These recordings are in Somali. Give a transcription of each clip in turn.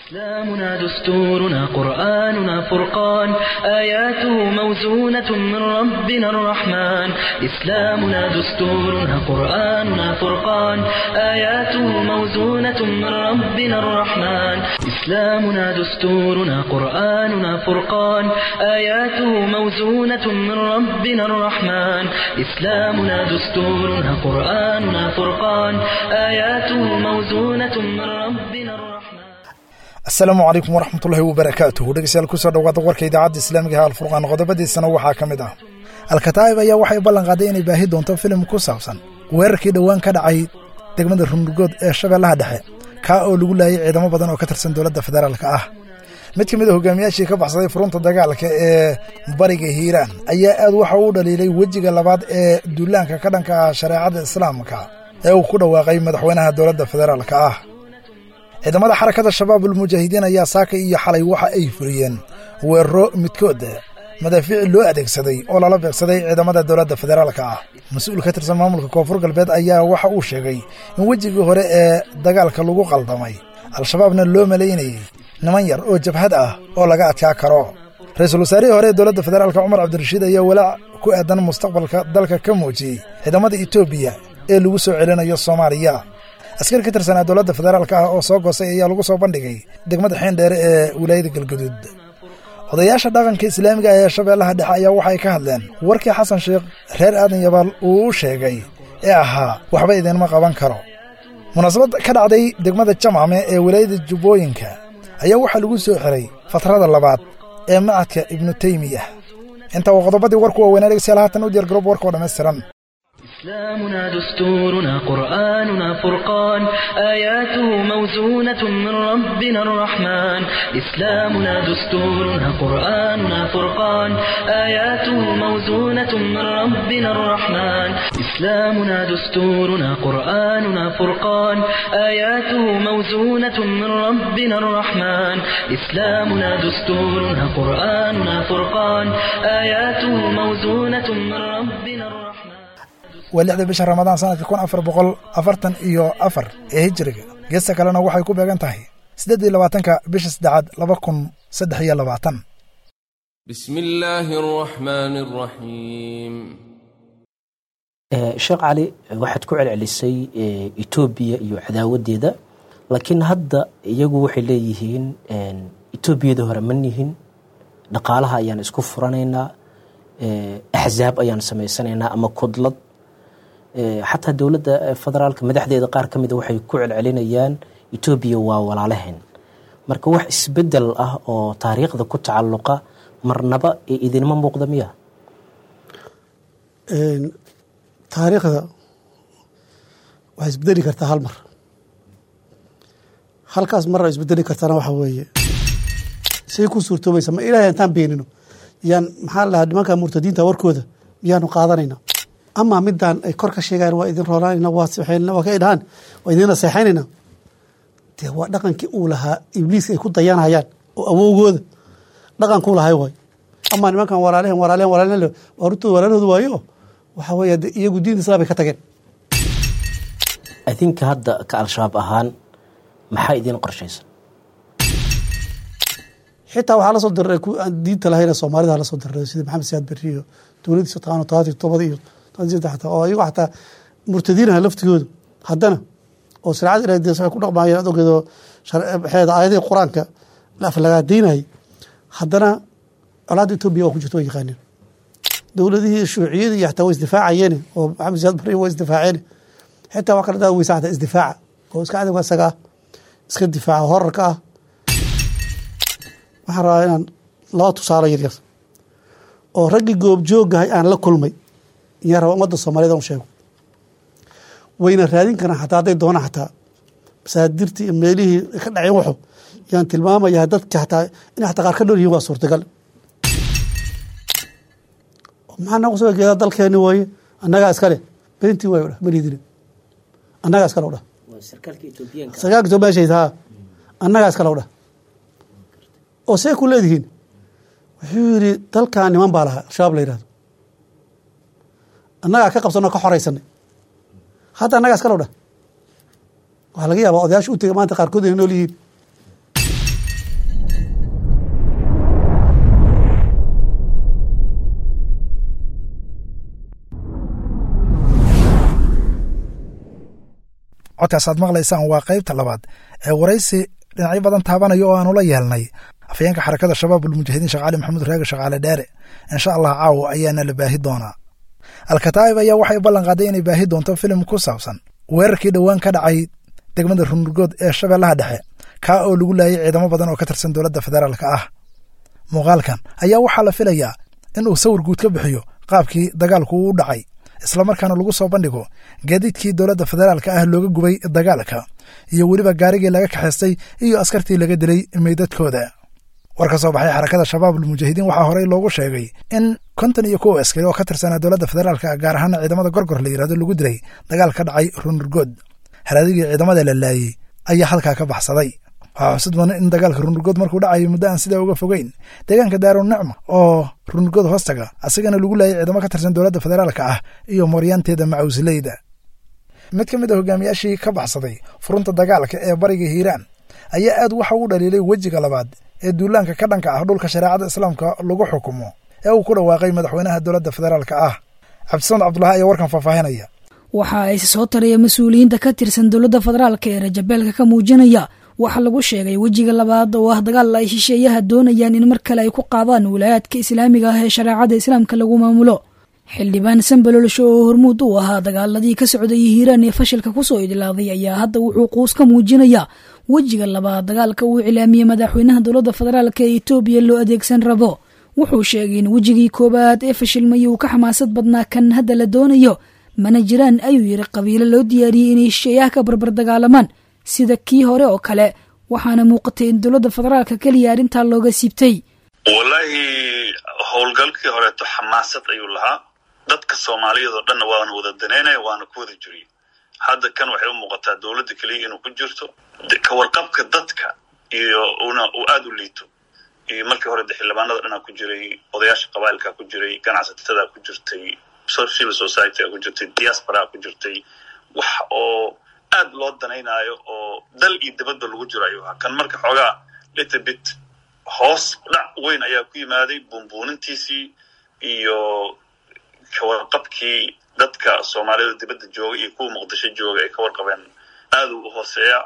إسلامنا دستورنا قرآننا فرقان آياته موزونة من ربنا الرحمن إسلامنا دستورنا قرآننا فرقان آياته موزونة من ربنا الرحمن إسلامنا دستورنا قرآننا فرقان آياته موزونة من ربنا الرحمن إسلامنا دستورنا قرآننا فرقان آياته موزونة من ربنا الرحمن asalaamu calaykum waraxmatullaahi wabarakaatuhu dhegeystayaal kusoo dhowaada warka idaacadda islaamiga ha alfurqaan qodobadiisana waxaa ka mid ah alkataa'ib ayaa waxay ballan qaaday inay baahi doonto filim ku saabsan weerarkii dhowaan ka dhacay degmada runurgood ee shabeellaha dhexe kaa oo lagu laayay ciidamo badan oo ka tirsan dowladda federaalka ah mid ka mid a hogaamiyaashii ka baxsaday furunta dagaalka ee bariga hiiraan ayaa aad waxa uu dhaliilay wejiga labaad ee duulaanka ka dhanka ah shareecadda islaamka ee uu ku dhawaaqay madaxweynaha dowladda federaalka ah ciidamada xarakada shabaabulmujaahidiin ayaa saaka iyo xalay waxa ay fuliyeen weeraro midkood madaafiici loo adeegsaday oo lala beegsaday ciidamada dowladda federaalka ah mas-uul ka tirsan maamulka koonfur galbeed ayaa waxa uu sheegay in wejigii hore ee dagaalka lagu qaldamay al-shabaabna loo malaynayey niman yar oo jabhad ah oo laga adkaa karo ra-iisul wasaarihii hore ee dowladda federaalka cumar cabdirashiid ayaa walaac ku aadan mustaqbalka dalka ka muujiyey ciidamada etoobiya ee lagu soo celinayo soomaaliya askari ka tirsanaa dowladda federaalka ah oo soo goosay ayaa lagu soo bandhigay degmada xiindheere ee wilaayada galgaduud odayaasha dhaqanka islaamiga ee shabeellaha dhexe ayaa waxay ka hadleen warkii xasan sheekh reer aadan yabaal uu u sheegay ee ahaa waxba idinma qaban karo munaasabad ka dhacday degmada jamcame ee wilaayada jubbooyinka ayaa waxaa lagu soo xiray fatrada labaad ee macadka ibnu teymiya intaa waa qodobadii warku waaweynaa dhegeystayaal haatan u diyaar garoob warka oo dhammaystiran إسلامنا دستورنا قرآننا فرقان آياته موزونة من ربنا الرحمن إسلامنا دستورنا قرآننا فرقان آياته موزونة من ربنا الرحمن إسلامنا دستورنا قرآننا فرقان آياته موزونة من ربنا الرحمن إسلامنا دستورنا قرآننا فرقان آياته موزونة من ربنا الرحمن waa lixda bisha ramadaan sanadka kun afar boqol afartan iyo afar ee hijiriga geesta kalena waxay ku beegan tahay siddeed iyo labaatanka bisha saddexaad laba kun saddex iyo labaatan بسم الله الرحمن الرحيم sheekh cali waxaad ku celcelisay etoobiya iyo cadaawadeeda laakiin hadda iyagu waxay leeyihiin etoobiyada hore ma nihin dhaqaalaha ayaan isku furanaynaa axzaab ayaan samaysanaynaa ama kudlad xataa dowladda federaalka madaxdeeda qaar ka mida waxay ku celcelinayaan etoobiya waa walaalaheen marka wax isbedel ah oo taariikhda ku tacalluqa marnaba ee idinma muuqda miya taariikhda waxay isbedeli kartaa hal mar halkaas marra isbedeli kartana waxa weeye say ku suurtoobaysa ma ilaahay intaan beenino yaan maxaa la dhahaa nimanka murtadiinta warkooda miyaanu qaadanayna ama midaan ay kor ka sheegaan waa idin roolaanayna waa sixaynana waa ka idhahaan waa idin naseexaynayna dee waa dhaqankii uu lahaa ibliiska ay ku dayanayaan oo awowgooda dhaqankuu lahay waay ama nimankan walaalehen walaalehen walaalehen waa rutooda walaalahooda waayo waxa weeye de iyagu diinta islaam bay ka tageen adinka hadda ka al-shabaab ahaan maxaa idin qorshaysan xitaa waxaa lasoo diriray ku aan diinta lahayna soomaalida lasoo diriray sida maxamed siyaad berri iyo dowladiisa taqaano todobaatan iyo tobada iyo toban saddex xataa oo ayago xataa murtadiinaha laftigooda haddana oo shareecada ilahay dee waxay ku dhaqmaayeen ad ogeed oo maxeeda aayadihii qur-aanka la aflagaadaynayay haddana colaadda etoobiya waa ku jirta waa yaqaaneen dowladihii shuuciyada iyo xataa waa isdifaacayeen oo maxamed siyaad berri waa isdifaaceen xitaa waa kala daa weysa xataa isdifaaca oo iska cadawga isaga ah iska difaaca horarka ah waxaan rabaa inaan laba tusaale yaryar oo raggii goobjoogahay aan la kulmay iyaan rabaa ummadda soomaaliyed aan u sheego wayna raadin karaan xataa hadday doonaan xataa masaadirtii iyo meelihii ka dhaceen waxo yaan tilmaamayaa dadka xataa inay xataa qaar ka dhool yihiin waa suurtagal maxaa nagu soo geedaa dalkeeni waaye annagaa iskale beentii waayo dhah maliidine annagaa iskale dhah sarkaalka etoobiya sheegta haa annagaa iskale dhah oo see ku leedihiin wuxuu yidhi dalkan niman baa lahaa al-shabaab la yihahdo annagaa ka qabsanoo ka xoraysanay hadda annagaa iska low dhah waxaa laga yaabaa odayaasha u tegay maanta qaarkood inay nool yihiin codkaasaad maqlaysaan waa qaybta labaad ee waraysi dhinacyo badan taabanaya oo aanu la yeelnay afayeenka xarakada shabaabulmujaahidiin sheekh cali maxamuud reega shaqaale dheere insha allah caawa ayaana la baahi doonaa alkataa'ib ayaa waxay ballan qaaday inay baahi doonto filim ku saabsan weerarkii dhowaan ka dhacay degmada runurgood ee shabeellaha dhexe kaa oo lagu laayay ciidamo badan oo ka tirsan dowladda federaalka ah muuqaalkan ayaa waxaa la filayaa in uu sawir guud ka bixiyo qaabkii dagaalku uu u dhacay islamarkaana lagu soo bandhigo gaadiidkii dowladda federaalka ah looga gubay dagaalka iyo weliba gaarigii laga kaxaystay iyo askartii laga dilay meydadkooda war ka soo baxay xarakada shabaabulmujaahidiin waxaa horey loogu sheegay in konton iyo kow askari oo ka tirsanaa dowladda federaalka gaar ahaana ciidamada gorgor la yidhahdo lagu dilay dagaal ka dhacay runurgood haradigii ciidamada la laayey ayaa halkaa ka baxsaday waxaa xusid mudan in dagaalka runurgood markuu dhacayay muddo aan sidaa uga fogeyn deegaanka daarunicma oo runurgood hoostaga asigana lagu laayay ciidamo ka tirsan dowladda federaalka ah iyo mooryaanteeda macawsleyda mid ka mid a hogaamiyaashii ka baxsaday furunta dagaalka ee bariga hiiraan ayaa aad waxa uu dhaliilay wejiga labaad ee duulaanka ka dhanka ah dhulka shareecada islaamka lagu xukumo ee uu ku dhawaaqay madaxweynaha dowladda federaalka ah cabdisamad cabdulahi ayaa warkan faahfaahinaya waxa ay soo taraya mas-uuliyiinta ka tirsan dowladda federaalka ee rajabeelka ka muujinaya waxaa lagu sheegay wejiga labaad oo ah dagaal ay shisheeyaha doonayaan in mar kale ay ku qaadaan wilaayaadka islaamiga ah ee shareecada islaamka lagu maamulo xildhibaan sanbalolsho oo hormuud u ahaa dagaaladii ka socday hiiraan ee fashilka kusoo idlaaday ayaa hadda wuxuu quus ka muujinaya wejiga labaad dagaalka uu iclaamiyey madaxweynaha dowladda federaalk ee etoobiya loo adeegsan rabo wuxuu sheegay in wejigii koowaad ee fashilmay uu ka xamaasad badnaa kan hadda la doonayo mana jiraan ayuu yidhi qabiilo loo diyaariyey inay shisheeyaha ka barbar dagaalamaan sida kii hore oo kale waxaana muuqatay in dowladda federaalka keliya arrintaa looga siibtay wallaahi howlgalkii horeeto xamaasad ayuu lahaa dadka soomaaliyeed oo dhanna waana wada daneynaya waana ku wada jiriye hadda kan waxay u muuqataa dowladda keliya inuu ku jirto ka warqabka dadka iyo una uu aada u liito iyo markii hore de xildhibaanada dhanaa ku jiray odayaasha qabailkaa ku jiray ganacsatada ku jirtay civil societyga ku jirtay diasporaa ku jirtay wax oo aad loo danaynaayo oo dal iyo dibadba lagu jiro ayuu ahaa kan marka xoogaa little bit hoos dhac weyn ayaa ku yimaaday buunbuunintiisii iyo kawarqabkii dadka soomaalida dibadda jooga iyo kuwa muqdisho jooga ay ka warqabeen aad u hooseeya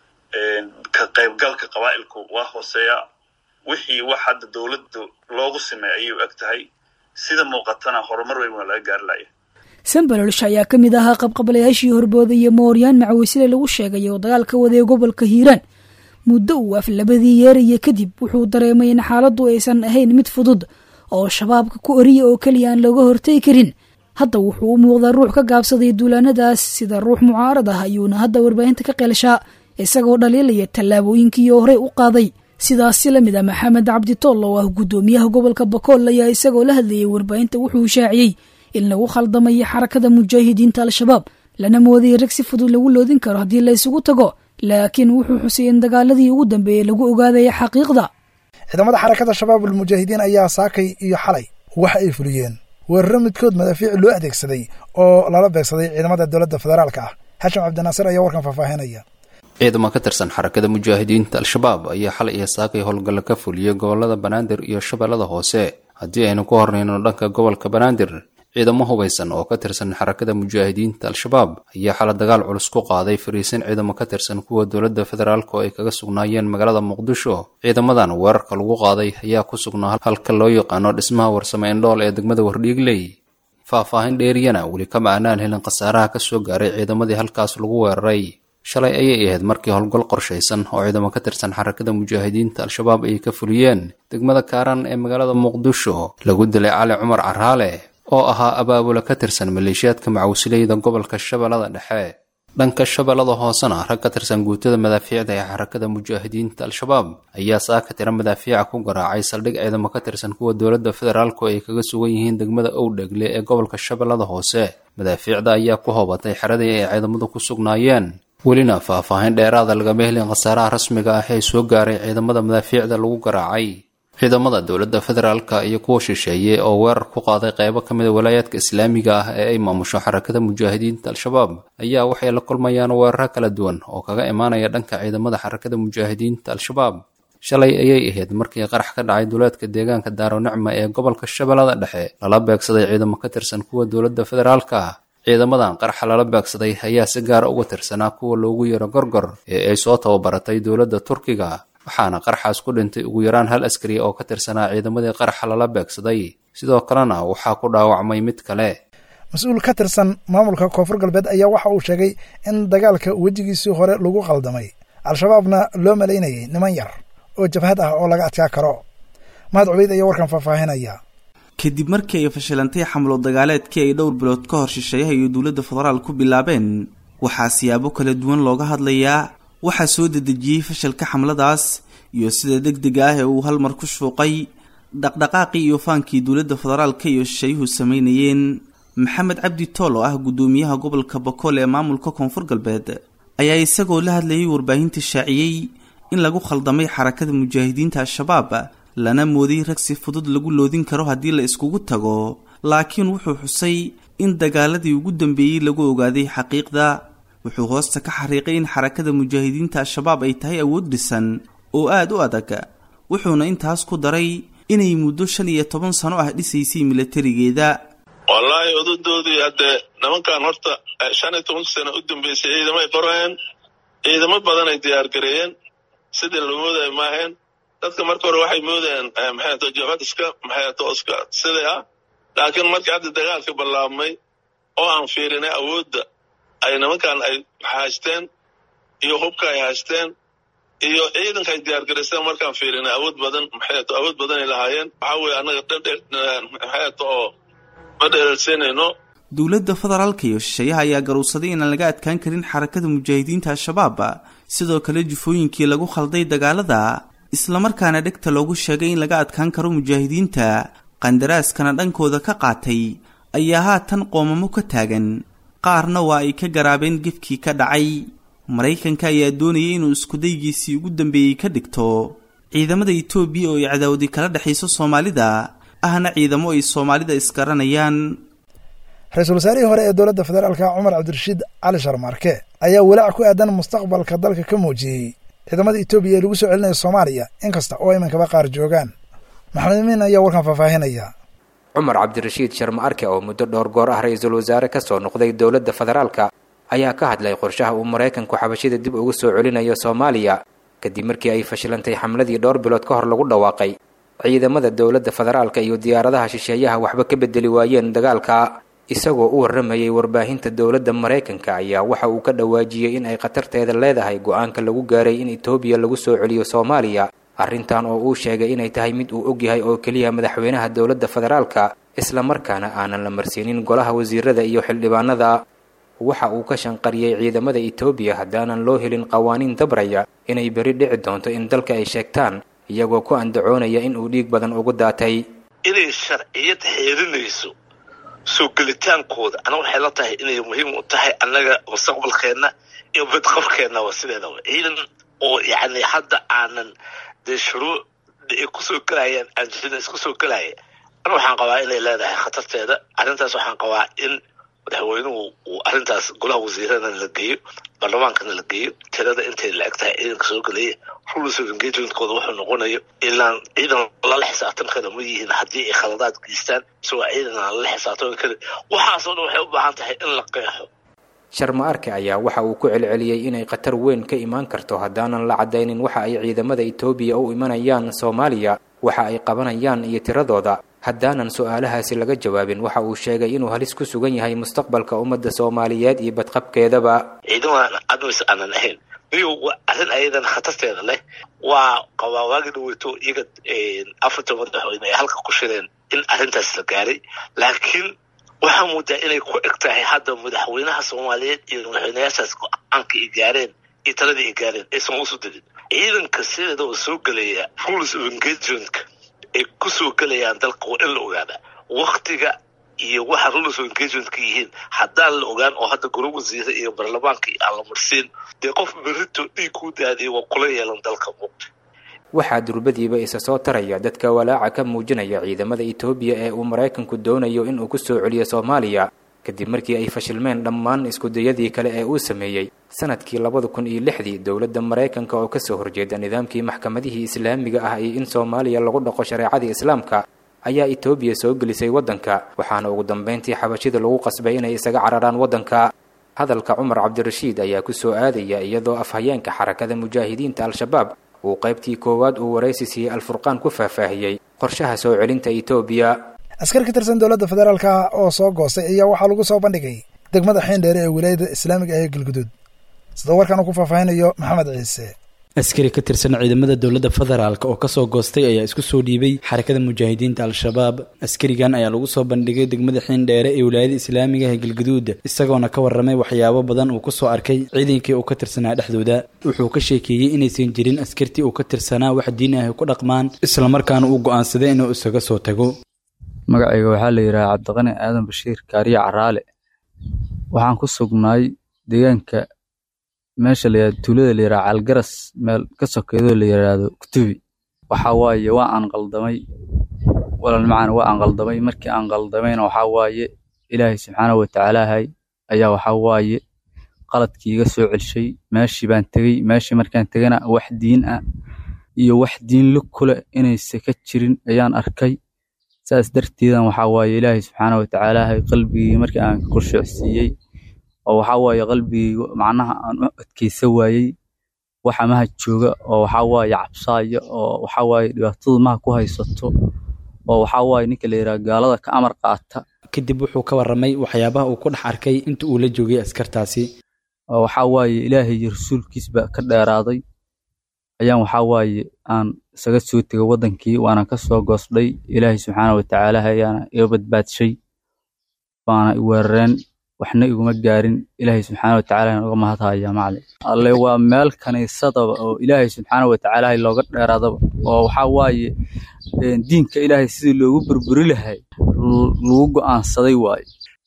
ka qaybgalka qabaa'ilku waa hooseeya wixii wax hadda dowladda loogu sameey ayay u eg tahay sida muuqatana horumar weyn waa laga gaari laya sanbalolsha ayaa ka mid ahaa qabqabalayaashii horbooda iyo mooryaan macawisile lagu sheegay oo dagaalka waday gobolka hiiraan muddo uu af labadii yeeraya kadib wuxuu dareemay in xaaladdu aysan ahayn mid fudud oo shabaabka ku oriya oo keliya aan looga hortegi karin hadda wuxuu u muuqdaa ruux ka gaabsaday duulaanadaas sida ruux mucaarad ah ayuuna hadda warbaahinta ka qeelshaa isagoo dhaliilaya tallaabooyinkii horey u qaaday sidaasi la mid a maxamed cabdi tool oo ah guddoomiyaha gobolka bakool ayaa isagoo la hadlayay warbaahinta wuxuu shaaciyey in lagu khaldamayo xarakada mujaahidiinta al-shabaab lana moodayay rag si fudud lagu loodin karo haddii la isugu tago laakiin wuxuu xusay in dagaaladii ugu dambeeyey lagu ogaadaya xaqiiqda ciidamada xarakada shabaabulmujaahidiin ayaa saakay iyo xalay waxa ay fuliyeen weeraro midkood madaafiic loo adeegsaday oo lala beegsaday ciidamada dowladda federaalka ah xashim cabdinaasir ayaa warkan faahfaahinaya ciidamo ka tirsan xarakada mujaahidiinta al-shabaab ayaa xalay iyo saakay howlgalla ka fuliyey gobolada banaadir iyo shabeellada hoose haddii aynu ku hornayno dhanka gobolka banaadir ciidamo hubaysan oo ka tirsan xarakada mujaahidiinta al-shabaab ayaa xala dagaal culus ku qaaday fariisin ciidamo ka tirsan kuwa dowladda federaalk oo ay kaga sugnaayeen magaalada muqdisho ciidamadan weerarka lagu qaaday ayaa ku sugnaa halka loo yaqaano dhismaha warsame indhool ee degmada wardhiigley faahfaahin dheeriyana weli kama aanaan helin khasaaraha ka soo gaaray ciidamadii halkaas lagu weeraray shalay ayay ahayd markii howlgal qorshaysan oo ciidamo ka tirsan xarakada mujaahidiinta al-shabaab ay ka fuliyeen degmada kaaran ee magaalada muqdisho lagu dilay cali cumar caraale oo ahaa abaabula ka tirsan maleeshiyaadka macawsileyda gobolka shabeellada dhexe dhanka shabeellada hoosena rag ka tirsan guutada madaafiicda ee xarakada mujaahidiinta al-shabaab ayaa saaka tira madaafiica ku garaacay saldhig ciidamo ka tirsan kuwa dowladda federaalk oo ay kaga sugan yihiin degmada owdhegle ee gobolka shabeellada hoose madaafiicda ayaa ku hobatay xeradii ay ciidamadu ku sugnaayeen welina faahfaahin dheeraada lagama helin khasaaraha rasmiga ah ee soo gaaray ciidamada madaafiicda lagu garaacay ciidamada dowladda federaalka iyo kuwa shisheeye oo weerar ku qaaday qeybo ka mid a walaayaadka islaamiga ah ee ay maamusho xarakada mujaahidiinta al-shabaab ayaa waxay la kulmayaan weeraro kala duwan oo kaga imaanaya dhanka ciidamada xarakada mujaahidiinta al-shabaab shalay ayay ahayd markii qarax ka dhacay duleedka deegaanka daaronicma ee gobolka shabeellada dhexe lala beegsaday ciidamo ka tirsan kuwa dowladda federaalka ciidamadan qarxa lala beegsaday ayaa si gaara uga tirsanaa kuwa loogu yeero gorgor ee ay soo tababaratay dowladda turkiga waxaana qarxaas ku dhintay ugu yaraan hal askari oo ka tirsanaa ciidamadii qarxa lala beegsaday sidoo kalena waxaa ku dhaawacmay mid kale mas-uul ka tirsan maamulka koonfur galbeed ayaa waxa uu sheegay in dagaalka wejigiisii hore lagu qaldamay al-shabaabna loo malaynayay niman yar oo jabhad ah oo laga adkaa karo mahad cubeyd ayaa warkan faahfaahinaya kadib markii ay fashilantay xamlo dagaaleedkii ay dhowr bilood ka hor shisheeyaha iyo dowladda federaal ku bilaabeen waxaa siyaabo kala duwan looga hadlayaa waxaa soo dedejiyey fashalka xamladaas iyo sida deg dega ah ee uu hal mar ku shuuqay dhaqdhaqaaqii iyo faankii dowladda federaalka iyo shisheeyuhu samaynayeen maxamed cabdi tool oo ah guddoomiyaha gobolka bakool ee maamulka koonfur galbeed ayaa isagoo la hadlayay warbaahinta shaaciyey in lagu khaldamay xarakada mujaahidiinta al-shabaab lana mooday rag si fudud lagu loodin karo haddii la iskugu tago laakiin wuxuu xusay in dagaaladii ugu dambeeyey lagu ogaaday xaqiiqda wuxuu hoosta ka xariiqay in xarakada mujaahidiinta al-shabaab ay tahay awood dhisan oo aada u adag wuxuuna intaas ku daray inay muddo shan iyo toban sano ah dhisaysay milatarigeeda wallaahi odadoodii haddee nimankan horta shan iyo tobanka sano u dambeysay ciidamay qorayeen ciidamo badanay diyaargareeyeen sidii la moodayo maaheen dadka marka hore waxay moodayeen maxayto jabhad iska maxayto iska sidai ah laakiin markii hadda dagaalka ballaabmay oo aan fiirinay awoodda ay nimankan ay haysteen iyo hubka ay haysteen iyo ciidanka ay diyaargaraysteen markaan fiirinay awood badan maxayto awood badanay lahaayeen waxaa weeye annaga dhandhe maxayto oo ma dheelsanayno dowladda federaalka iyo shisheeyaha ayaa garowsaday inaan laga adkaan karin xarakada mujaahidiinta al-shabaab sidoo kale jufooyinkii lagu khalday dagaalada islamarkaana dhegta loogu sheegay in laga adkaan karo mujaahidiinta qandaraaskana dhankooda ka qaatay ayaa haatan qoomamo ka taagan qaarna waa ay ka garaabeen gefkii ka dhacay maraykanka ayaa doonayay inuu iskudaygiisii ugu dambeeyey ka dhigto ciidamada etoobiya oo ay cadaawadi kala dhexayso soomaalida ahna ciidamo ay soomaalida isgaranayaan ra-iisul wasaarihii hore ee dowladda federaalka cumar cabdirashiid cali sharmaarke ayaa walaac ku aadan mustaqbalka dalka ka muujiyey ciidamada etoobiya ee lagu soo celinayo soomaaliya inkasta oo imankaba qaar joogaan maxamed amiin ayaa warkan faahfaahinaya cumar cabdirashiid sharma arke oo muddo dhowr goor ah ra-iisul wasaare ka soo noqday dowladda federaalka ayaa ka hadlay qorshaha uu maraykanku xabashida dib ugu soo celinayo soomaaliya kadib markii ay fashilantay xamladii dhowr bilood ka hor lagu dhawaaqay ciidamada dowladda federaalka iyo diyaaradaha shisheeyaha waxba ka bedeli waayeen dagaalka isagoo u warramayay warbaahinta dowladda maraykanka ayaa waxa uu ka dhawaajiyey in ay khatarteeda leedahay go-aanka lagu gaaray in etoobiya lagu soo celiyo soomaaliya arrintan oo uu sheegay inay tahay mid uu ogyahay oo keliya madaxweynaha dowladda federaalka islamarkaana aanan la marsiinin golaha wasiirada iyo xildhibaanada waxa uu ka shanqariyey ciidamada etoobiya haddaanan loo helin qawaaniin dabraya inay beri dhici doonto in dalka ay sheegtaan iyagoo ku andacoonaya in uu dhiig badan ugu daatay inay sharciyad xeerinayso soo gelitaankooda ana waxay la tahay inay muhiim u tahay annaga mustaqbalkeenna iyo badqabkeennaba sideedaba ciidan oo yacni hadda aanan dee shuruuc ay kusoo gelayaan aanjina isku soo gelaya ana waxaan qabaa inay leedahay khatarteeda arrintaas waxaan qabaa in madaxweynuhu uu arrintaas golaha wasiiradana la geeyo baarlamaankana la geeyo tirada intay la-eg tahay ciidanka soo gelaya rules of engagementkooda wuxuu noqonayo ilaan ciidan lala xisaabtan kara ma yihiin haddii ay khaladaad geystaan isagoo ciidan aan lala xisaabtami karin waxaasoo dhan waxay u baahan tahay in la qeexo sharma arke ayaa waxa uu ku celceliyey inay khatar weyn ka imaan karto haddaanan la caddaynin waxa ay ciidamada etoobiya u imanayaan soomaaliya waxa ay qabanayaan iyo tiradooda haddaanan su-aalahaasi laga jawaabin waxa uu sheegay inuu halis ku sugan yahay mustaqbalka ummadda soomaaliyeed iyo badqabkeedaba ciidamadan admis aanan ahayn miyu arrin ayadan khatarteeda leh waa qabaa waagi dhaweyto iyaga afarta madaxweyne ay halka ku shireen in arrintaas la gaaray laakiin waxaa moodaa inay ku eg tahay hadda madaxweynaha soomaaliyeed iyo madaxweynayaashaas go-aanka ay gaareen iyo taladii ay gaareen aysan usu degin ciidanka sideeda oo soo gelaya rules of engagementka ay ku soo gelayaan dalka waa in la ogaadaa waktiga iyo waxa rules of engagementka yihiin haddaan la ogaan oo hadda golo wasiire iyo baarlamaanka aan la marsiin dee qof berito dhiig ku daadiya waa kula yeelan dalka muqta waxaa durbadiiba isa soo taraya dadka walaaca ka muujinaya ciidamada etoobiya ee uu maraykanku doonayo inuu ku soo celiyo soomaaliya kadib markii ay fashilmeen dhammaan iskudayadii kale ee uu sameeyey sanadkii labada kun iyo lixdii dowladda maraykanka oo kasoo horjeeda nidaamkii maxkamadihii islaamiga ah iyo in soomaaliya lagu dhaqo shareecadii islaamka ayaa etoobiya soo gelisay waddanka waxaana ugu dambayntii xabashida lagu qasbay inay isaga cararaan waddanka hadalka cumar cabdirashiid ayaa ku soo aadaya iyadoo afhayeenka xarakada mujaahidiinta al-shabaab uu qaybtii koowaad uu waraysi siiyey alfurqaan ku faahfaahiyey qorshaha soo celinta etoobiya askar ka tirsan dowladda federaalka oo soo goostay ayaa waxaa lagu soo bandhigay degmada xiindheere ee wilaayada islaamiga ah ee galguduud sida warkan uu ku faahfaahinayo maxamed ciise askari ka tirsan ciidamada dowladda federaalk oo kasoo goostay ayaa isku soo dhiibay xarakada mujaahidiinta al-shabaab askarigan ayaa lagu soo bandhigay degmada xiindheere ee wilaayada islaamiga ah ee galguduud isagoona ka warramay waxyaabo badan uu kusoo arkay ciidankii uu ka tirsanaa dhexdooda wuxuu ka sheekeeyey inaysan jirin askartii uu ka tirsanaa wax diin ah ku dhaqmaan islamarkaana uu go'aansaday inuu isaga soo tago magacayga waxaa la yidhaha cabdiqani aadan bashiir kaariye caraale waxaan ku sugnaay deegaanka meesha la yihahdo tuulada la yidhaha caalgaras meel ka sokeedoo la yidhaahdo kutubi waxaa waaye waa aan qaldamay walal macana waa aan qaldamay markii aan qaldamayna waxaa waaye ilaahay subxaanahu watacaalaahay ayaa waxaa waaye qaladkii iga soo celshay meeshii baan tegey meeshii markaan tegana wax diin ah iyo wax diin lug kule inaysa ka jirin ayaan arkay saas darteedan waxaa waaye ilaahay subxaanahu watacaalaahay qalbigii markii aan khushuucsiiyey oo waxaa waaye qalbigaygu macnaha aan u adkaysa waayey waxa maha jooga oo waxaa waaye cabsaaya oo waxaa waaye dhibaatada maha ku haysato oo waxaa waaye ninka la yidhaha gaalada ka amar qaata kadib wuxuu ka warramay waxyaabaha uu ku dhex arkay inta uu la joogay askartaasi oo waxaa waaye ilaahay iyo rasuulkiisba ka dheeraaday ayaan waxaa waaye aan isaga soo tegay waddankii waana ka soo goosdhay ilaahay subxaana watacaala ayaana iga badbaadshay waana i weerareen waxna iguma gaarin ilaahay subxaana watacaala uga mahadhaya macali alle waa meel kaniisadaba oo ilaahay subxaana watacaala looga dheeraadaba oo waxaa waaye diinka ilaahay sidii loogu burburi lahay lagu go'aansaday waaye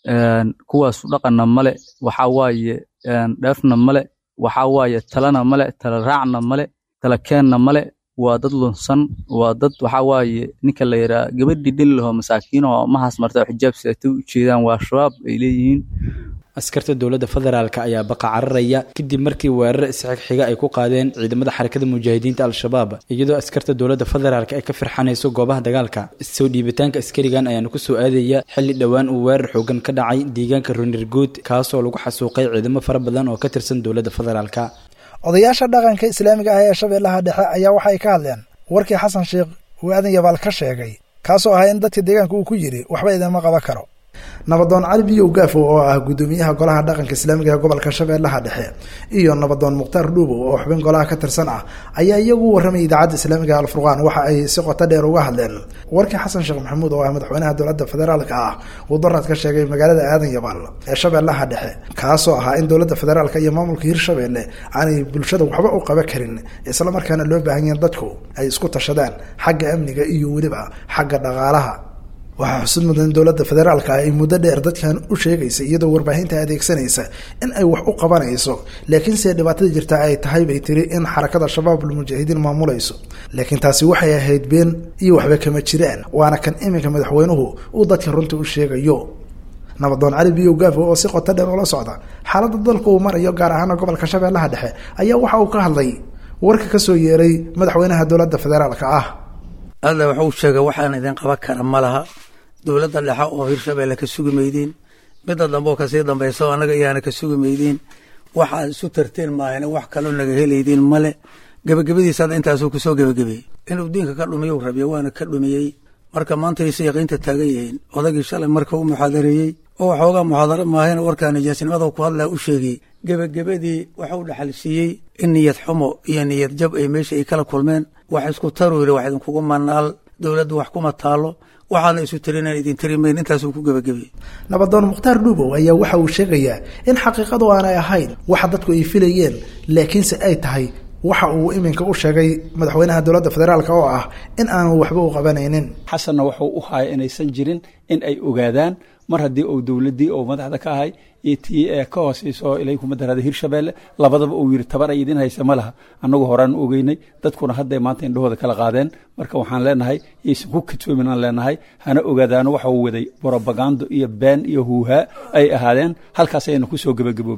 kuwaasu dhaqanna male waxaa waaye dheefna male waxaa waaye talana male tala raacna male tala keenna male waa dad lunsan waa dad waxaa waaye ninka la yidhaha gabadhii dhin laho masaakiin oo mahaas marta oo xijaab sidatay u jeedaan waa shabaab ay leeyihiin askarta dowladda federaalk ayaa baqa cararaya kadib markii weerar isxigxiga ay ku qaadeen ciidamada xarakada mujaahidiinta al-shabaab iyadoo askarta dowladda federaalk ay ka firxanayso goobaha dagaalka soo dhiibitaanka askarigan ayaana ku soo aadaya xilli dhowaan uu weerar xoogan ka dhacay deegaanka runirguud kaasoo lagu xasuuqay ciidamo fara badan oo ka tirsan dowladda federaalk odayaasha dhaqanka islaamiga ah ee shabeellaha dhexe ayaa waxay ka hadleen warkii xasan sheekh uu aadan yabaal ka sheegay kaasoo ahaa in dadka deegaanka uu ku yidhi waxba idinma qaban karo nabadoon cali biyow gaafo oo ah guddoomiyaha golaha dhaqanka islaamiga ee gobolka shabeellaha dhexe iyo nabadoon mukhtaar dhuubow oo xubin golaha ka tirsan ah ayaa iyagu warramay idaacadda islaamiga alfurqaan waxa ay si qoto dheer uga hadleen warkii xasan sheekh maxamuud oo ah madaxweynaha dowladda federaalka ah uu daraad ka sheegay magaalada aadan yabaal ee shabeellaha dhexe kaasoo ahaa in dowladda federaalka iyo maamulka hirshabeelle aanay bulshada waxba u qaba karin islamarkaana loo baahan yahin dadku ay isku tashadaan xagga amniga iyo weliba xagga dhaqaalaha waxaa xusud mudan dowladda federaalka ay muddo dheer dadkan u sheegaysa iyadoo warbaahinta adeegsanaysa in ay wax u qabanayso laakiinse dhibaatada jirta ay tahay bay tiri in xarakada shabaabul mujaahidiin maamulayso laakiin taasi waxay ahayd been iyo waxba kama jiraan waana kan iminka madaxweynuhu uu dadka runta u sheegayo nabadoon cali biyow gaafo oo si qoto dheer ula socda xaaladda dalka uu marayo gaar ahaana gobolka shabeellaha dhexe ayaa waxa uu ka hadlay warka ka soo yeeray madaxweynaha dowladda federaalka ah alla wuxuu sheegay waxaan idin qaban kara ma laha dowladda dhexe oo hirshabeelle ka sugi maydiin midda dambe oo kasii dambaysa oo annaga iyaana ka sugi maydiin waxaad isu tarteen maahane wax kaloo naga helaydiin male gebagabadiisa hadda intaasuu kusoo gebagabeeyey inuu diinka ka dhumiyu rabiyo waana ka dhumiyey marka maanta aysa yaqiinta taagan yihiin odagii shalay marka u muxaadareeyey oo waxoogaa muxaadaro maahayna warkaa nijaasnimada ku hadlaa u sheegay gebagabadii waxuu dhaxal siiyey in niyad xumo iyo niyad jab ay meesha ay kala kulmeen wax isku taru yiri wax idinkugu manaal dowladdu wax kuma taalo waxaana isu tirinaan idin tirimayn intaasuu ku gebagabiyey nabadoon mukhtaar dhuubow ayaa waxa uu sheegayaa in xaqiiqadu aanay ahayn waxa dadku ay filayeen laakiinse ay tahay waxa uu iminka u sheegay madaxweynaha dowladda federaalk oo ah in aanu waxba u qabanaynin xasanna wuxuu u haya inaysan jirin in ay ogaadaan mar haddii uu dowladdii oo madaxda ka ahay iyo tii ee ka hooseyso ilay kuma daraaday hirshabeelle labadaba uu yidhi tabar ay idin haysa ma laha annagu horaan u ogeynay dadkuna hadday maanta indhahooda kala qaadeen marka waxaan leenahay yaysan ku katoomin aan leenahay hana ogaadaano waxa uu waday brobagando iyo been iyo huuhaa ay ahaadeen halkaas ayayna ku soo gebagaboobin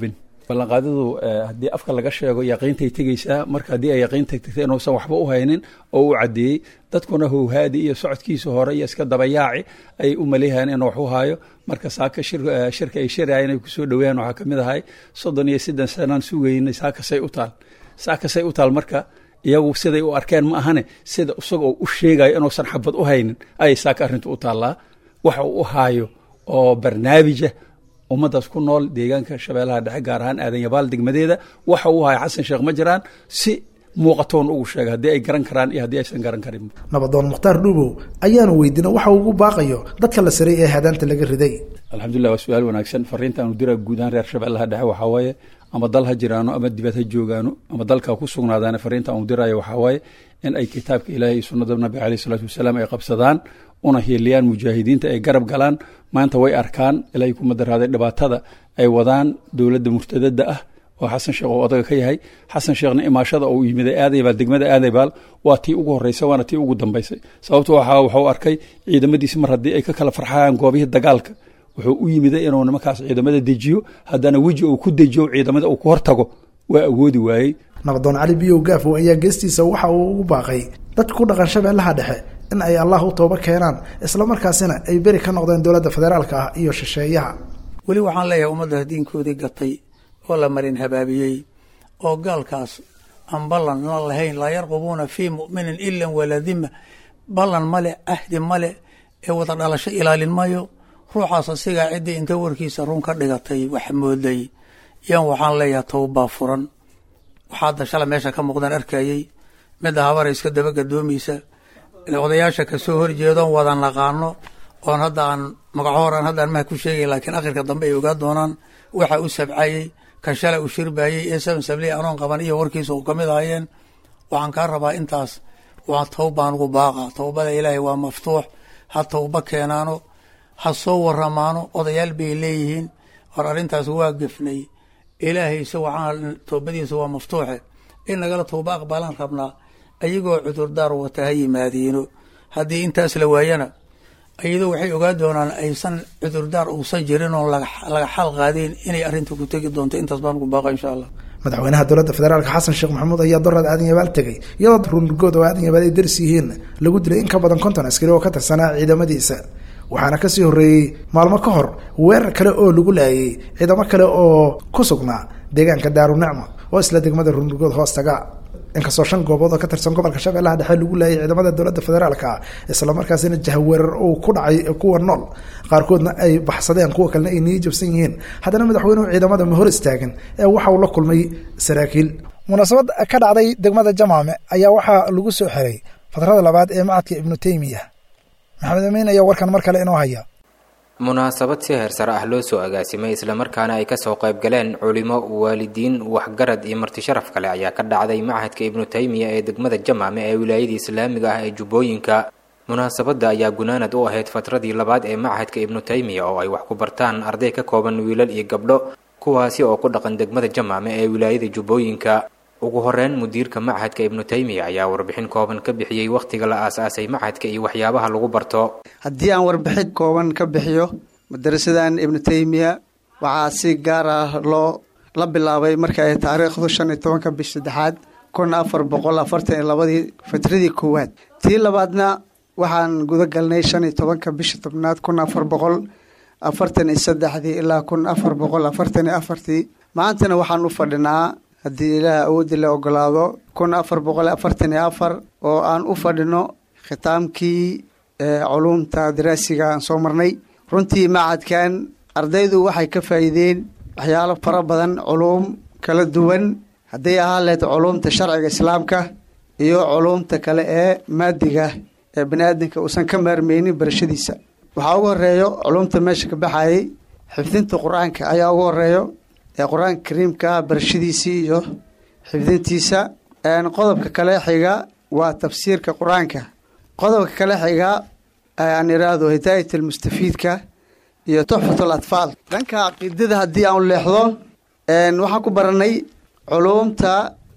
ballanqaadadu haddii afka laga sheego yaqiintay tegeysaa marka haddii ay yaqiinta tegtay inuusan waxba u haynin oo u caddeeyey dadkuna howhaadi iyo socodkiisa hore iyo iska dabayaaci ay u maleeyahayeen inuu wax u haayo marka saaka shirka ay shirayeen ay kusoo dhaweeyaan waxaa kamid ahay soddon iyo siddan sanaan sugaynay saakasay u taal saakasay u taal marka iyagu siday u arkeen ma ahane sida isagoo u sheegayo inuusan xabad u haynin ayay saaka arrintu u taallaa waxa uu u haayo oo barnaamija ummaddaas ku nool deegaanka shabeellaha dhexe gaar ahaan aadan yabaal degmadeeda waxa uu haya xasan sheekh ma jiraan si muuqatoon ugu sheega haddii ay garan karaan iyo haddii aysan garan karin nabadoon mukhtaar dhuubow ayaanu weydiina waxa ugu baaqayo dadka la saray ee hadaanta laga riday alxamdulilah waa su-aal wanaagsan fariinta aanu diraa guud ahaan reer shabeellaha dhexe waxaa waaye ama dal ha jiraano ama dibad ha joogaano ama dalka ku sugnaadaana fariinta aanu diraayo waxaa waaye in ay kitaabka ilaahay iyo sunnada nabi caleyh isalaatu wasalaam ay qabsadaan una hiiliyaan mujaahidiinta ay garab galaan maanta way arkaan ilaahay kuma daraaday dhibaatada ay wadaan dowladda murtadada ah oo xasan sheekh oo odaga ka yahay xasan sheekhna imaashada uu yimiday aadaybaal degmada aadaybaal waa tii ugu horreysay waana tii ugu dambaysay sababto waxaa waxuu arkay ciidamadiisi mar haddii ay ka kala farxayaan goobihii dagaalka wuxuu u yimiday inuu nimankaas ciidamada dejiyo haddana weji uu ku dejiyo ciidamada uu ku hortago waa awoodi waayey nabadoon cali biyow gaafow ayaa geestiisa waxa uu ugu baaqay dadka ku dhaqan shabeellaha dhexe in ay allah u tooba keenaan islamarkaasina ay beri ka noqdeen dowladda federaalka ah iyo shisheeyaha weli waxaan leeyahay ummadda diinkoodii gatay oo la marin habaabiyey oo gaalkaas aan ballan la lahayn laa yarqubuuna fii mu'minin ilan walaa dima ballan male ahdi male ee wada dhalasho ilaalin mayo ruuxaas asigaa ciddii inta warkiisa run ka dhigatay wax mooday yan waxaan leeyahay towbaa furan waxaa hadda shala meesha ka muuqdaan arkayey midda habara iska daba gadoomaysa odayaasha kasoo horjeedoon wada naqaano oon hadda aan magacoor aan hadda maha ku sheegay laakiin akhirka dambe ay ogaa doonaan waxa u sabcayey kan shalay u shirbayey ee seven sabley anoon qaban iyo warkiisa u kamid ahayeen waxaan kaa rabaa intaas waa towbaan ugu baaqa towbada ilaahay waa maftuux ha towba keenaano ha soo waramaano odayaal bay leeyihiin hor arrintaas waa gefnay ilaahayse waxaan towbadiisa waa maftuuxe in nagala towba aqbalaan rabnaa ayagoo cudurdaar wata ha yimaadiino haddii intaas la waayana iyadoo waxay ogaa doonaan aysan cudurdaar uusan jirin oon laga xal qaadeen inay arrinta ku tegi doonto intaas baan ugu baaqa insha allah madaxweynaha dowladda federaalka xasan sheekh maxamuud ayaa doraad aadan yabaal tegey iyadoo runurgood oo aadan yabaal ay daris yihiin lagu dilay in ka badan konton askari oo ka tirsanaa ciidamadiisa waxaana kasii horreeyey maalmo ka hor weerar kale oo lagu laayay ciidamo kale oo ku sugnaa deegaanka daarunicma oo isla degmada runurgood hoostaga inkastoo shan goobood oo ka tirsan gobolka shabeellaha dhexe lagu laayay ciidamada dowladda federaalka islamarkaasina jahweerar uu ku dhacay kuwa nool qaarkoodna ay baxsadeen kuwa kalena ay niyi jabsan yihiin haddana madaxweynuhu ciidamada ma hor istaagin ee waxa uu la kulmay saraakiil munaasabad ka dhacday degmada jamaame ayaa waxaa lagu soo xiray fatrada labaad ee macadka ibnu teymiya maxamed amiin ayaa warkan mar kale inoo haya munaasabad si heersare ah loo soo agaasimay islamarkaana ay kasoo qayb galeen culimo waalidiin waxgarad iyo marti sharaf kale ayaa ka dhacday machadka ibnu taymiya ee degmada jamaame ee wilaayada islaamiga ah ee jubbooyinka munaasabadda ayaa gunaanad u ahayd fatradii labaad ee machadka ibnu taymiya oo ay wax ku bartaan arday ka kooban wiilal iyo gabdho kuwaasi oo ku dhaqan degmada jamaame ee wilaayada jubbooyinka ugu horeyn mudiirka machadka ibnu taymiya ayaa warbixin kooban ka bixiyey wakhtiga la aasaasay machadka iyo waxyaabaha lagu barto haddii aan warbixin kooban ka bixiyo madarasadan ibnu taymiya waxaa si gaar ah loo la bilaabay marka ay taariikhdu shan iyo tobanka bish saddexaad kun afar boqol afartan iyo labadii fatradii koowaad tii labaadna waxaan guda galnay shan iyo tobanka bisha tobnaad kun afar boqol afartan iyo saddexdii ilaa kun afar boqol afartan iyo afartii maantana waxaan u fadhinaa haddii ilaah awoodii la ogolaado kun afar boqol afartan iyo afar oo aan u fadhino khitaamkii culuumta daraasiga aan soo marnay runtii macadkan ardaydu waxay ka faa'iideen waxyaalo fara badan culuum kala duwan hadday ahaan lahayd culuumta sharciga islaamka iyo culuumta kale ee maadiga ee bani aadamka uusan ka maarmeynin barashadiisa waxaa ugu horeeyo culuumta meesha ka baxayay xifdinta qur-aanka ayaa ugu horeeyo ee qur-aanka kariimka barashadiisii iyo xifdintiisa qodobka kale xiga waa tafsiirka qur-aanka qodobka kale xiga aan iraahdo hidaayat almustafiidka iyo tuxfat alatfaal dhanka caqiidada haddii aan leexdo waxaan ku baranay culuumta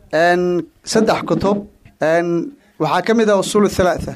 saddex kutub waxaa ka mid ah usuul thalaatha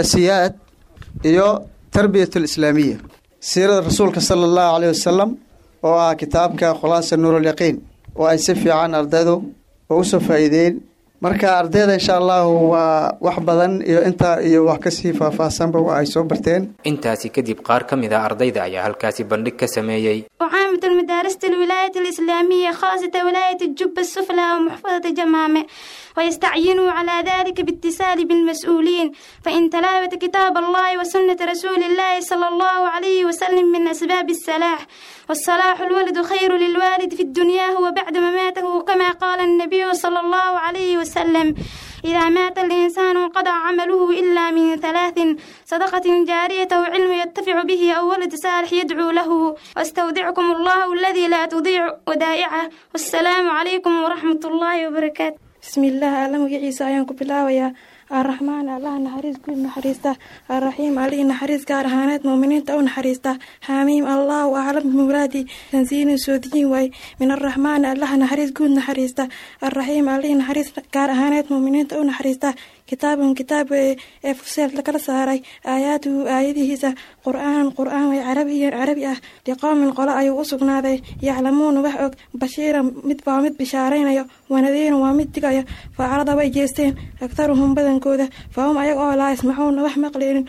asaasiyaat iyo tarbiyat alislaamiya siirada rasuulka sala allahu caleyh wasalam oo ah kitaabka khulaasa nuurulyaqiin oo ay si fiican ardaydu oo usoo faa'iideyn marka ardayda insha allahu waa wax badan iyo intaa iyo wax kasii faahfaahsanba ay soo barteen intaasi kadib qaar ka mid ah ardayda ayaa halkaasi bandhig ka sameeyey وعامة المدارس الولاية الإسلامية خاصة ولاية الجبة السفلى ومحفظة جمامة ويستعينوا على ذلك باتصال بالمسؤولين فإن تلاوة كتاب الله وسنة رسول الله صلى الله عليه وسلم من أسباب الصلاح والصلاح الولد خير للوالد في الدنيا وبعد مماته كما قال النبي صلى الله عليه وسلم إذا مات الإنسان انقضى عمله إلا من ثلاث صدقة جارية أو علم يتفع به أو ولد صالح يدعو له واستودعكم الله الذي لا تضيع ودائعه والسلام عليكم ورحمة الله وبركاته بسم الله أعلم عيسى أيانكم بالله الرحمن الله نحريس كل نحريسته الرحيم عليه نحريس كار هانات مؤمنين تو نحريسته حميم الله أعلم بمرادي تنزيل سودين واي من الرحمن الله نحريس كل نحريسته الرحيم عليه نحريس كار هانات مؤمنين تو نحريسته كتاب كتاب فصيل لكلا ساري آياته آياته قرآن قرآن عربي عربي أه لقوم قلاء يوسقنا يعلمون وحق بشيرا مدبا مد بشارين ونذير ومد دقايا فعرض ويجيستين أكثرهم بدن كودة فهم أيقوا لا يسمعون وحمق لين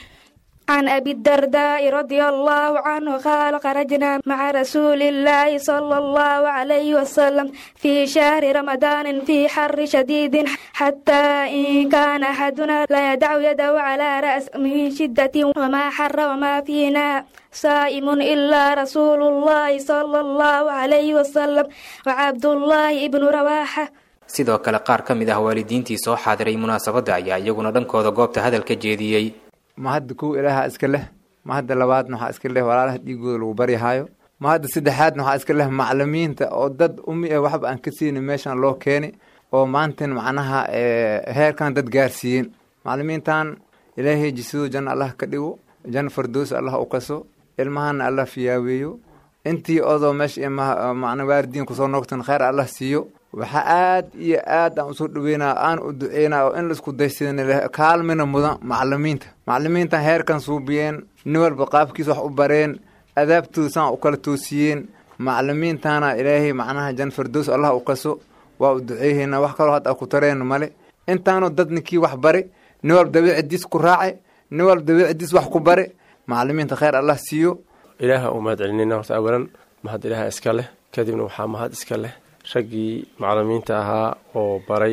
عن أبي الدرداء رضي الله عنه قال خرجنا مع رسول الله صلى الله عليه وسلم في شهر رمضان في حر شديد حتى إن كان أحدنا لا يدع يده على رأس من شدة وما حر وما فينا صائم إلا رسول الله صلى الله عليه وسلم وعبد الله ابن رواحة sidoo kale qaar ka mid ah waalidiintii soo xaadiray munaasabadda ayaa iyaguna dhankooda goobta hadalka jeediyey ma hadda kow ilaaha iska leh ma hadda labaadna waxaa iska leh walaalaha dhiigooda lagu baryahaayo ma hadda saddexaadna waxaa iska leh macalimiinta oo dad umi ah waxba aan ka siinin meeshan loo keeni oo maantan macnaha heerkan dad gaarsiiyeen macalimiintan ilaahay jisiduu janna allah ka dhigo janna fardoos allah u kaso ilmahana allah fiyaaweeyo intii odoo meesha macna waaridiin kusoo noogtan khayr allah siiyo waxaa aad iyo aad aan usoo dhaweynaa aan u duceynaa oo in laisku daysadin kaalmina mudan macalimiinta macalimiintan heerkan suubiyeen nin walba qaabkiisa wax u bareen adaabtooda saan u kala toosiyeen macalimiintana ilaahay macnaha jan fardoos allah u kaso waa u duceeheynaa wax kaloo hadda ku tareen male intaanoo dad ninkii wax bare nin walba dabiicidiis ku raace nin walba dabiicidiis wax ku bare macalimiinta khayr allah siiyo ilaaha uu mahad celinayna horta awalan mahad ilaaha iska leh kadibna waxaa mahad iska leh raggii macalimiinta ahaa oo baray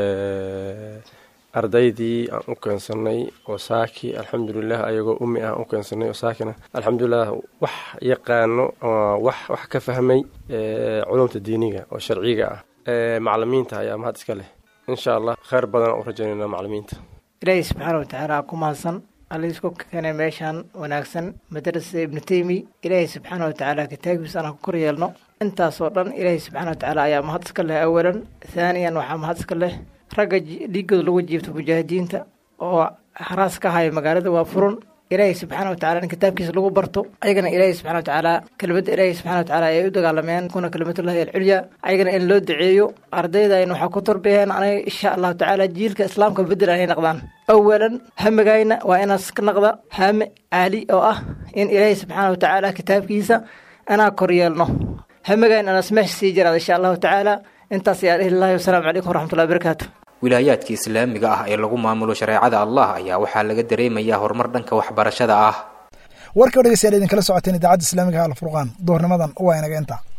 ardaydii aan u keensanay oo saaki alxamdulilah ayagoo umi ah u keensanay oo saakina alxamdulilah wax yaqaano wax wax ka fahmay culumta diiniga oo sharciga ah macalimiinta ayaa mahad iska leh insha allah kheyr badan aan u rajaynayna macalimiinta ilaahi subxaana watacaala ku mahadsan alla isku keenay meeshaan wanaagsan madrasada ibnu teymi ilaahay subxaana watacaala kitaabkiisa aan ku kor yeelno intaasoo dhan ilaahay subxaana watacaala ayaa mahad iska leh awalan thaaniyan waxaa mahad iska leh ragga dhiigooda lagu jiibto mujaahidiinta oo haraas ka haya magaalada waa furun ilaahay subxaana watacaala in kitaabkiisa lagu barto ayagana ilaahay subxana watacaala kelmadda ilaahay subxana watacaala ay u dagaalameen kuna kelimatullahi alculya ayagana in loo duceeyo ardaydayn waxaa ku tarbiyeen anaga insha allahu tacaala jiilka islaamka bedel anay naqdaan awalan hamigayna waa inaas ka naqda haame caali oo ah in ilaahay subxaana watacaala kitaabkiisa inaa kor yeelno hamigayn anaas meesha sii jiraad insha allahu tacaala intaas ayaa dhihi lahi wasalaamu calaykum waraxmatullahi wabarakaatu wilaayaadka islaamiga ah ee lagu maamulo shareecada allah ayaa waxaa laga dareemayaa horumar dhanka waxbarashada ah warka o dhegeystayaal idinkala socoteen idaacadda islaamiga alfurqaan duhurnimadan waa inaga inta